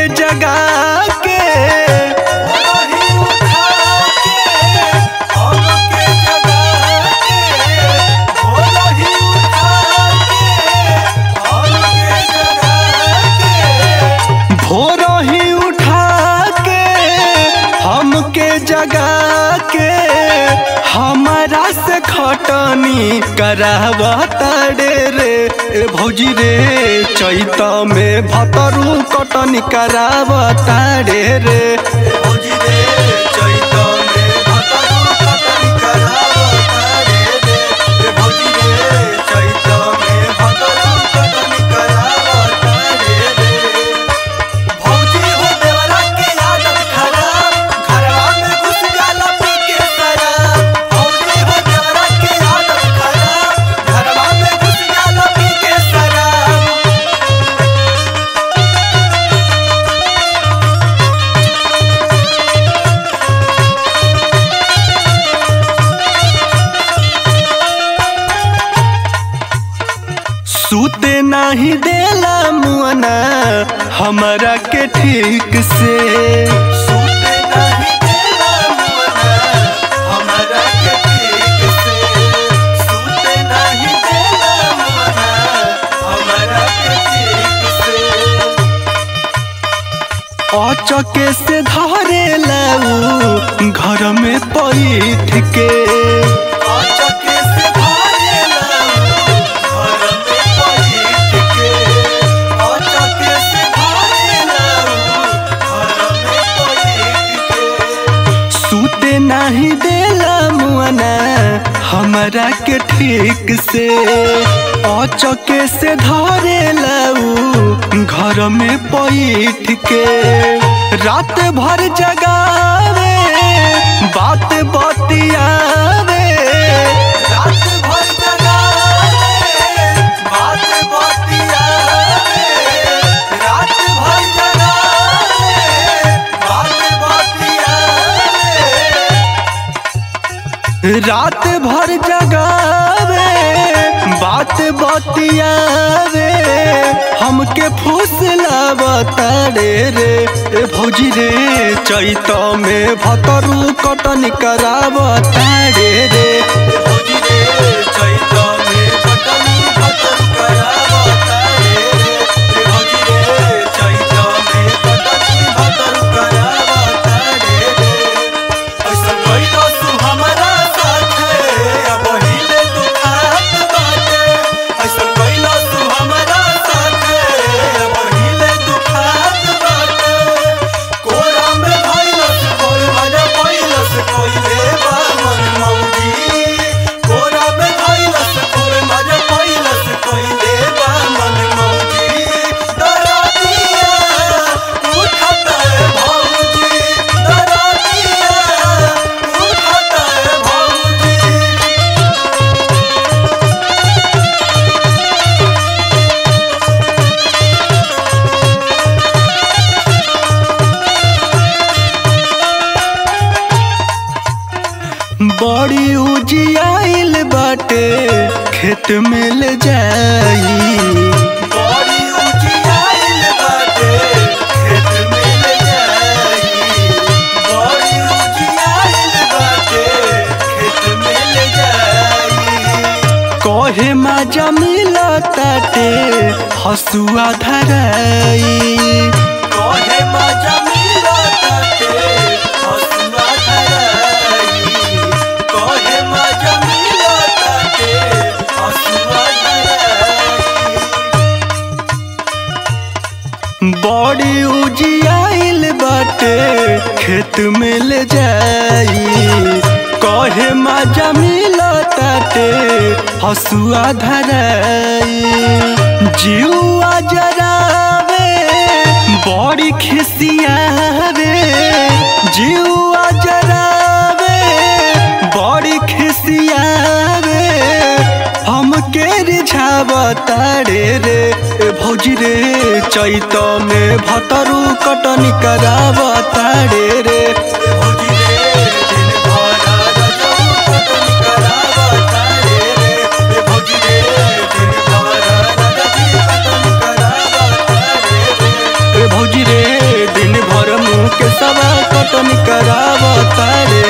जगा के वही उठा के हमके जगा के वही उठा के हमके जगा के भोर ही उठा के हमके जगा के हमारा से खटनी करावता रे रे ए भौजी रे चैत में भतरू कटनी करावता रे रे भौजी रे चैत में भतरू कटनी करावता रे रे ए भौजी रे चैत में भतरू कटनी करावता रे रे भौजी हो देवरा के आदत खराब घरवा में घुस जाला पी के शराब भौजी हो देवरा के आदत खराब घरवा में घुस जाला पी के शराब सूते नाही देला मुअना हमरा के ठीक से सूते नहीं देला मुअना हमरा के ठीक से सूते नहीं देला मुअना हमरा के ठीक से अचके से धरे लाऊ घर में पैठ के आचके से भारे लाऊ घर में बैठ के आचके से भारे लाऊ घर में बैठ के सूते नाही देला मुअना हमरा के ठीक से अचके से धरे लाऊ घर में पैठ के रात भर जगावे बात बतियावे रात भर जगावे बात बतियावे रात भर जगावे बात बतियावे रात भर जगावे बात बतियावे हमके फुसलावता रे रे ए भौजी रे चैत में भतरू कटन करावता रे रे भौजी रे चैत में बटनी बटन करावता रे रे भौजी रे चैत में बटनी बटन करावता रे रे ऐसा कइलो तू हमरा साथे अब हिले दुखात बाटे ऐसा कइलो तू हमरा साथे अब हिले दुखात बाटे कोरा में भइलस कोई मजा भइलस कोइले बा मन मौजी कोरा में भइलस कोई मजा भइलस कोइले बा मन मौजी डरा दिया उठत है भौजी डरा दिया उठत है भौजी बड़ी उजियाइल बाटे खेत में ले जाई बड़ी उजियाइल बाटे खेत में ले जाई बड़ी उजियाइल बाटे खेत में ले जाई कहे माजा मिलताटे हसुआ धराई कहे मजा मिलताटे हसुआ धराई कहे मजा मिलताटे हसुआ धराई बड़ी उजियाइल बाटे खेत में ले जाई कहे माजा मिलताटे हसुआ धराई जीवा जरावे बड़ी खिसियावे जीवा जरावे बड़ी खिसियावे हमके रिझावता रे रे ए भौजी रे चैत में भतरू कटनी करावता रे रे भौजी रे दिन भर रजऊ कटनी करावता रे रे ए भौजी रे दिन भर रजऊ कटनी करावता रे रे ए भौजी रे कटनी करावता रे